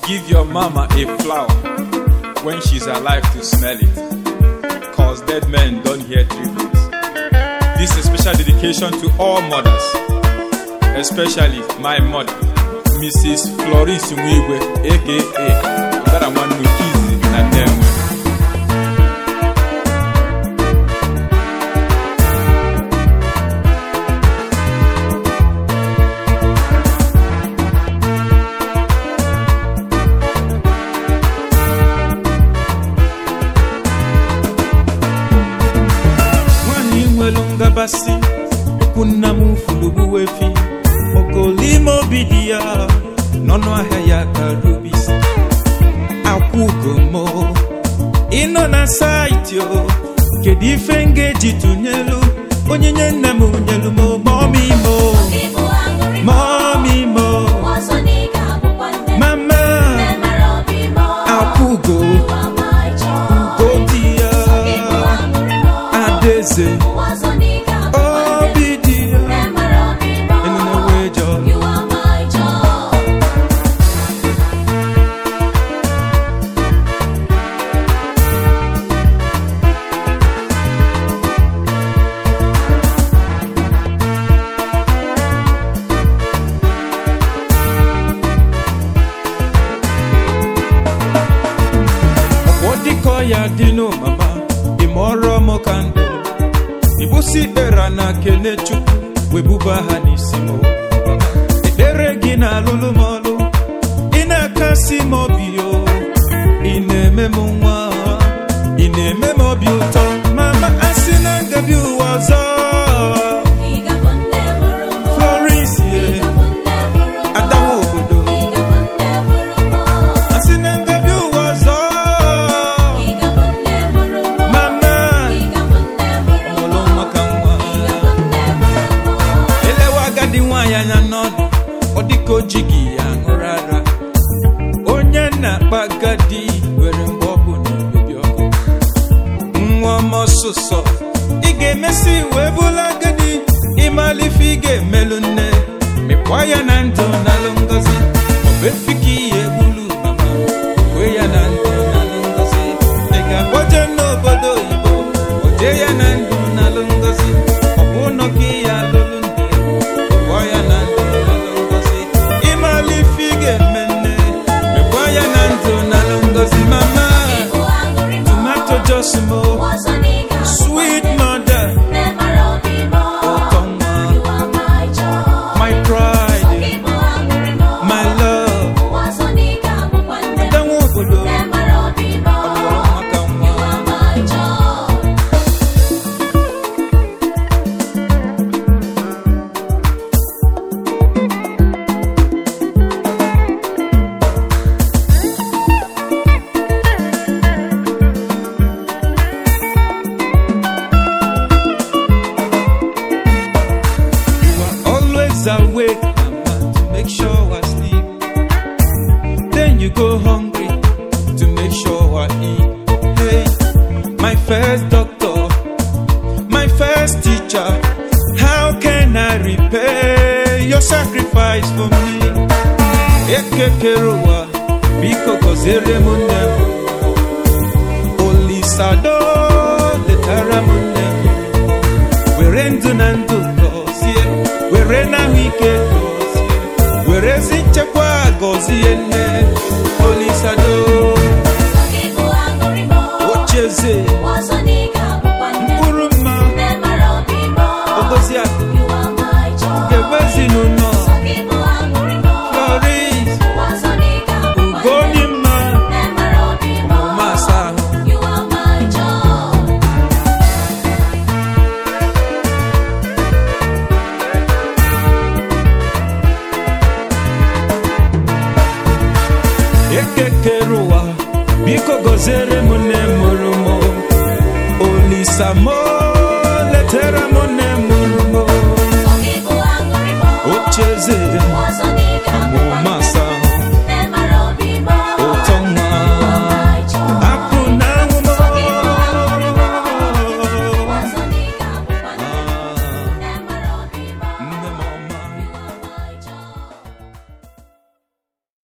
Give your mama a flower when she's alive to smell it. Cause dead men don't hear tributes. This is a special dedication to all mothers, especially my mother, Mrs. Floris Mwigwe, aka Mbara Nwannu Kizi na Denwe. nwanyị nwelu ngabasị okwu nna m fulubu efi okolime obi dị ya n'ọnụ ahịa ya ka rubis akwụgomo ịnọ na saịtị o kedu ife m ga-eji tụnyelu onyinye nne m nyelu m mọmimo mọmimo mama akwụgo godi ya adaeze obi dị ya enene wee jọọ ọ dịkọ ya dị n'ụmama ịmọrọ m ka ndụ ibusi ikpera na kene chukwu webuba ha n'isi m ekpere gị na alụlụ m ọlụ ị na-akasi m obi o ị na-eme m nwa ị na-eme m obi ụtọ mama asị na ngabi ụwa ọzọ Floris ye adawa obodo asị na ngabi ụwa ọzọ mama ọlụ maka nwa elewe agadi nwaanyị anya n'ọdụ ọ dịka o jighị ya ṅụrụ ara onye na-akpa agadi nwere mgbe ọ bụ n'obibi ọkụ nwa m ọsụsọ ị ga-emesi wee bụla agadi ịmalife ị ga-emelụ nne mekwa ya na ndụ nalụ ngozi ọ bụ efi ka ihe egbulu mama kwe ya na ndụ nalụ ngozi ị ga-akpọje n'obodo oyibo oje ya na ndụ nalụ ngozi ọ bụ ụlọ ka ya alụlụ nne kpọọ ya na ndụ nalụ ngozi ịmalife ị ga-eme nne mekwa ya na ndụ nalụ ngozi mama tomato josimo sweet mother ụtọ nwa my pride my love adanwa obodo ọlụrụ maka nwa You are always awake, mama, to make sure I sleep. Then you go hungry to make sure I eat. Hey, my first doctor, my first teacher. How can I repay your sacrifice for me? Ekekeruwa, biko kozere m nne m. Olisado, letara m nne m. were ndụ na ndụ gọzie were n'ahụike gọzie were ezi nchekwa gọzie nne olisado ochieze mkpụrụ mma ogozi akụ ga-egbe ezinụlọ floris ugoni mma ọmụma asa ahụ ekekere ụwa biko gọziere